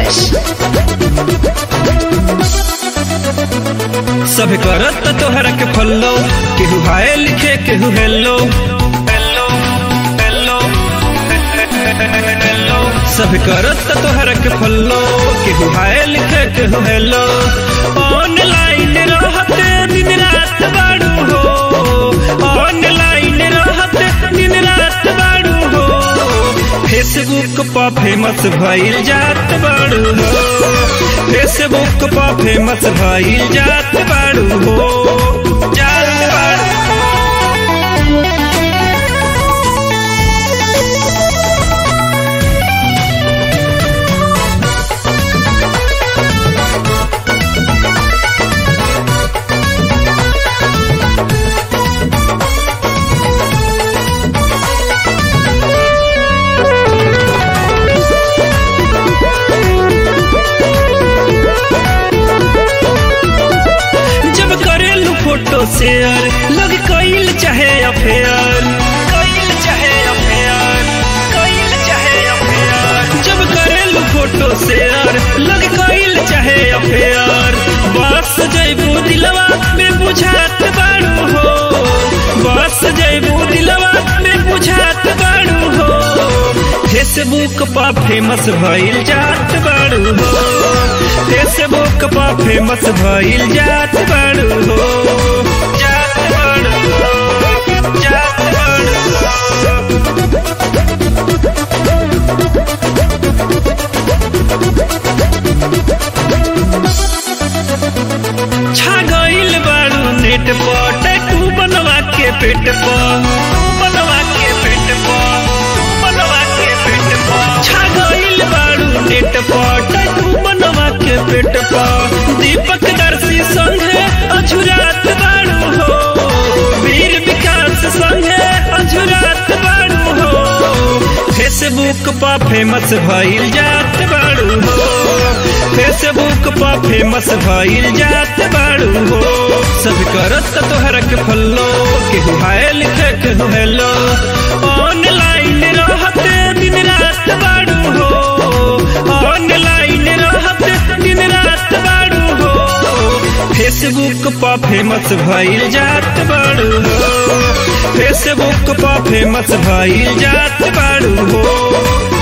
Rakesh. सब करत तोहरा के फॉलो केहू हाय लिखे केहू हेलो हेलो हेलो हेलो सब करत तोहरा के फॉलो केहू हाय लिखे केहू हेलो ऑनलाइन रहत दिन रात बाड़ू हो ऑनलाइन रहत दिन रात बाड़ू हो फेसबुक पर फेमस भइल जात बाड़ू हो फेसबुक पर फेमस भइल जात बाड़ू हो जात बाड़ू जब करेलू फोटो शेयर लोग कइल चाहे अफेयर कइल चाहे अफेयर कइल चाहे अफेयर जब करेलू फोटो शेयर लोग कइल चाहे अफेयर बस जइबू दिलवा में बुझात बाड़ू हो बस जइबू दिलवा में बुझात बाड़ू हो फेसबुक पर फेमस भइल जात बाड़ू हो फेसबुक पर फेमस भइल जात बाड़ू हो जात बाड़ू हो जात बाड़ू हो छा गइल बाड़ू नेट पर टैटू बनवा के पेट पर बनवा के पेट पर बनवा के पेट पर छा गइल बाड़ू नेट पर टैटू बनवा के पेट पर दीपक दर्शी संगे अझुरात बाड़ू हो वीर विकास संगे अझुरात बाड़ू हो फेसबुक पर फेमस भइल जात बाड़ू हो फेसबुक पर फेमस भइल जात बाड़ू हो सब करत तोहरा के फॉलो केहू हाय लिखे केहू हेलो ऑनलाइन रहत दिन रात बाड़ू हो ऑनलाइन रहत दिन रात बाड़ू हो फेसबुक पर फेमस भइल जात बाड़ू हो फेसबुक पर फेमस भइल जात बाड़ू हो